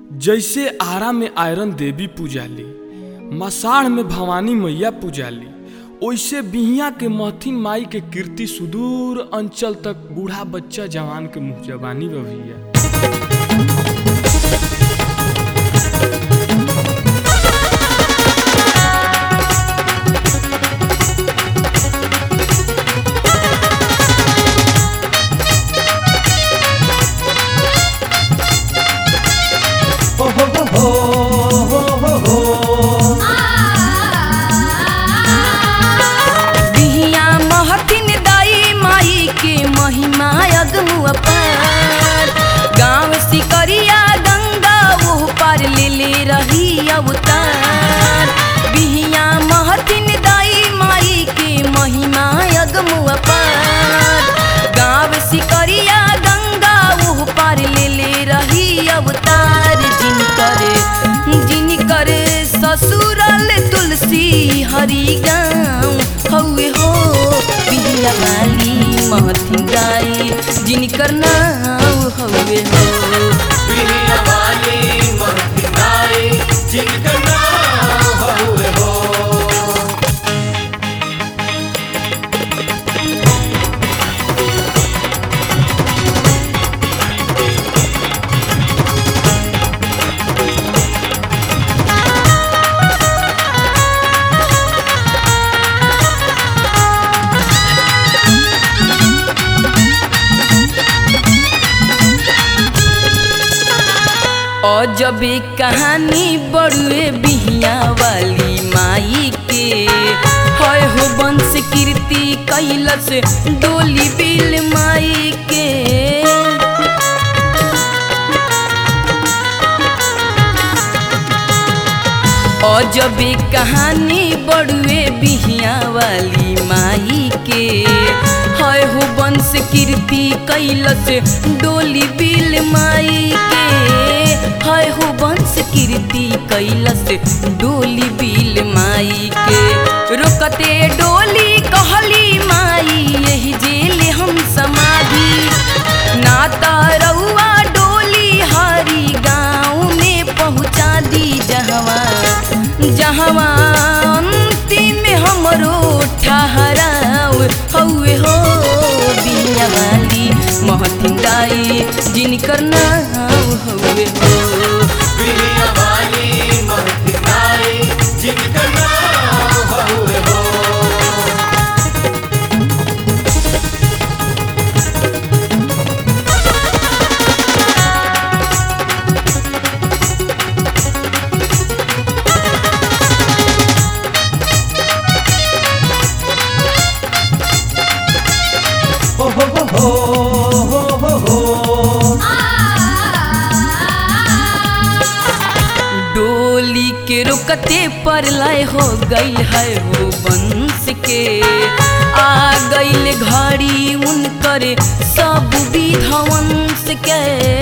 जैसे आरा में आयरन देवी पूजाली मसाढ़ में भवानी मैया पूजाली ओइसे बिहिया के महथिन माई के कीर्ति सुदूर अंचल तक बूढ़ा बच्चा जवान के मुँह जबानी बा भैया बिहिया महथिन दाई माई के महिमा अगमु अपार गाँव सिकरिया गंगा वो पार ले ले रही अवतार बिहिया महथिन दाई माई के महिमा अगमु अपार गाँव सिकरिया गंगा वो पार ले ले रही अवतार जिनकर जिनकर ससुरल तुलसी हरि गाँव हौवे हो बिहिया वाली महथिन गाई जिनकर नाम हौवे हो बिहिया वाली महतिनाई जिनका नाम हउवे हो अजबे कहानी बड़ुए बिहिया वाली माई के हय हो वंश कीर्ति कैलस डोली बिल माई के अजबे कहानी बड़ुए बिहिया वाली माई के हय हो वंश कीर्ति कैलस डोली बिल माई के हय हो वंश कीर्ति कैलस डोली बिल माई के रोकते डोली कहली माई यही जेल हम समाधि नाता रउआ डोली हरी गाँव में पहुँचा दी जहवा जहवा अंतिम हमरो ठहराव हौवे हो बिया वाली महथिन दाई जिनकर नाम हौवे हो बिहिया वाली महतिनाई जिनका नाम हउवे हो हो हो हो हो हो हो हो डोली के रुकते पर लय हो गईल है वो वंश के आ गईल घड़ी उनकर सब विधवंश के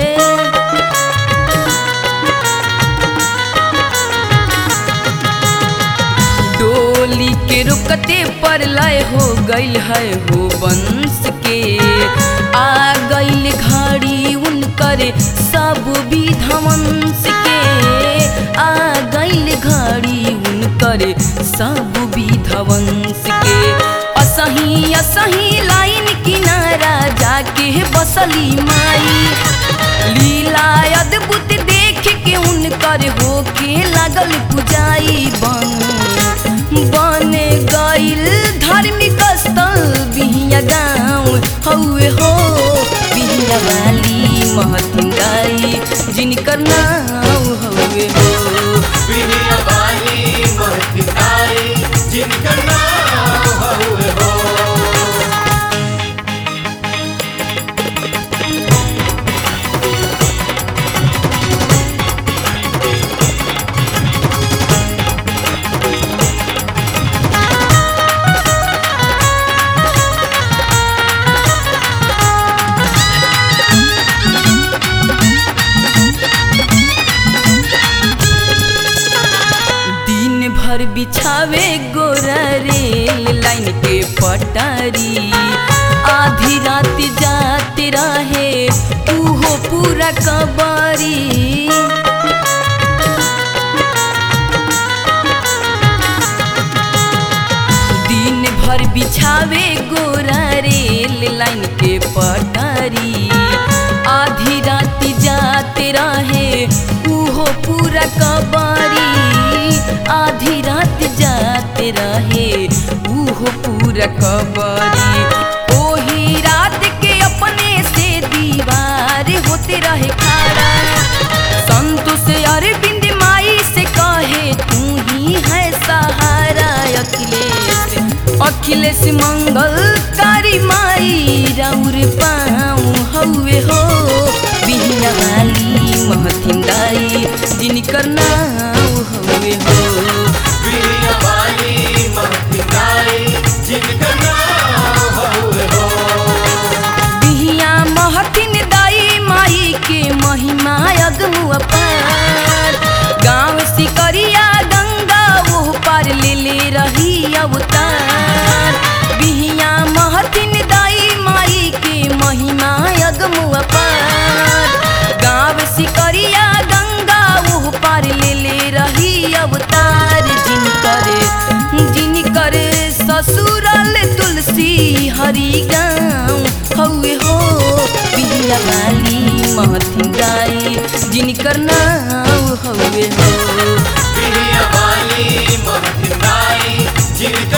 डोली के रुकते पर लय हो गईल है वो वंश के आ गईल घड़ी उनकर सब विधवंश के आ गईल घड़ी उनकर सब विधवंश के असही असही लाइन किनारा जाके बसली माई लीला अद्भुत देख के उनकर होके लागल पुजाई बन बन गईल धार्मिक स्थल बिहिया गाँव हौवे हो बिहिया वाली महतिन गाई जिनकर नाम हौवे हो बिहिया वाली महतिनाई जिनका नाम हउवे हो दिन भर बिछावे गोरा रेल लाइन के पटारी आधी रात जाते रहे उहो पूरा कबारी आवे गोरा रेल लाइन के पटरी आधी रात जाते रहे उहो पूरा कबारी आधी रात जाते रहे उहो पूरा कबारी ओही रात के अपने से दीवार होते रहे खड़ा संतोष अरविंद माई से कहे तू ही है सहारा अखिलेश अखिलेश मंगल कारी माई राउर पाऊँ हौवे हो बिहिया वाली महथिन दाई जिनकर नाम हौवे हो बिया वाली महतिनाई जिनका नाम हउए हो बिहिया महथिन दाई माई के महिमा अगमु अपार गाँव सिकरिया गंगा वो पार ले ले रही अवतार बिहिया महथिन दाई माई के महिमा अगमु अपार गाँव सिकरिया गंगा वो पार ले ले रही अवतार जिन करे जिन करे ससुरल तुलसी हरि गाँव हौवे हो बिहिया वाली महथिन गाई जिनकर नाम हौवे हो बिया वाली महतिनाई जिनका